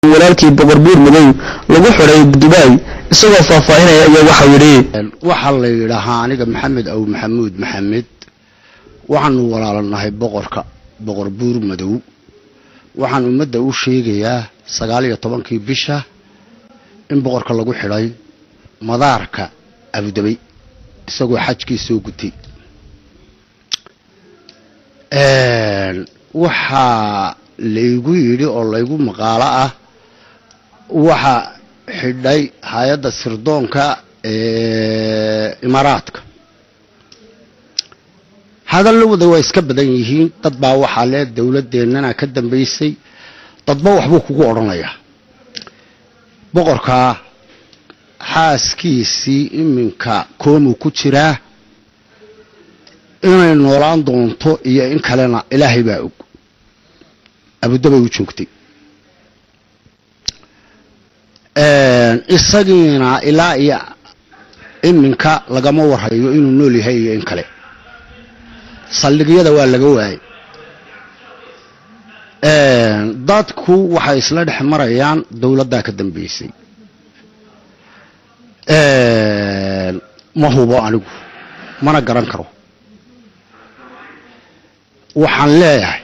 walaalkii boqor buur madow lagu xidhay dubaay isagoo faahfaahinaya ayaa waxau yidhi waxaa la yidhaahaa aniga maxamed aw maxamuud maxamed waxaanu walaalanahay boqorka boqor buur madow waxaan ummadda u sheegayaa sagaal iyo tobankii bisha in boqorka lagu xidhay madaarka abudabay isagoo xajkii soo gutay waxaa laygu yidhi oo laygu maqaalo ah waxa xidhay hay-adda sirdoonka ee imaaraadka hadallawada waa iska badan yihiin dad baa waxaa le dowladeennana ka dambaysay dadba waxbuu kugu odhanayaa boqorkaa xaaskiisii iminka koomuu ku jiraa inay noolaan doonto iyo in kalena ilaahay baa og abudabay u joogtay isagiina ilaa iyo iminka lagama warhayo inuu nool yahay iyo in kale saldhigyada waa laga waayay dadku waxay isla dhex marayaan dowladdaa ka dambaysay ma hubo anigu mana garan karo waxaan leeyahay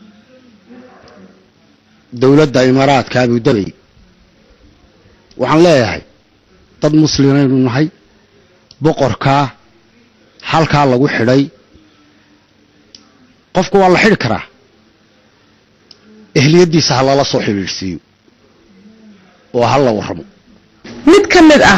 dowladda imaaraadka abudabay waxaan leeyahay dad muslimaynu nahay boqorkaa halkaa lagu xidhay qofka waa la xidhi karaa ehliyaddiisa ha lala soo xidhiidhsiiyo oo ha la warramo mid ka mid ah